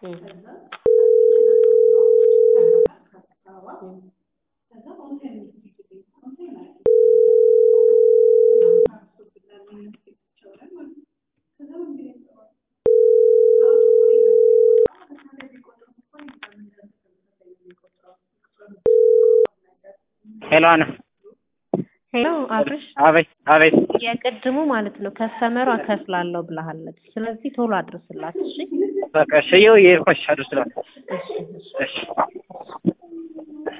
ሄሎ አና ሄሎ አብርሽ፣ አቤት አቤት የቅድሙ ማለት ነው ከስተመሯ እከፍላለሁ ብለሃለች። ስለዚህ ቶሎ አድርስላት እሺ። በቃ እሺ፣ ይኸው የሄድኩሽ አድርስላት። እሺ እሺ። እሺ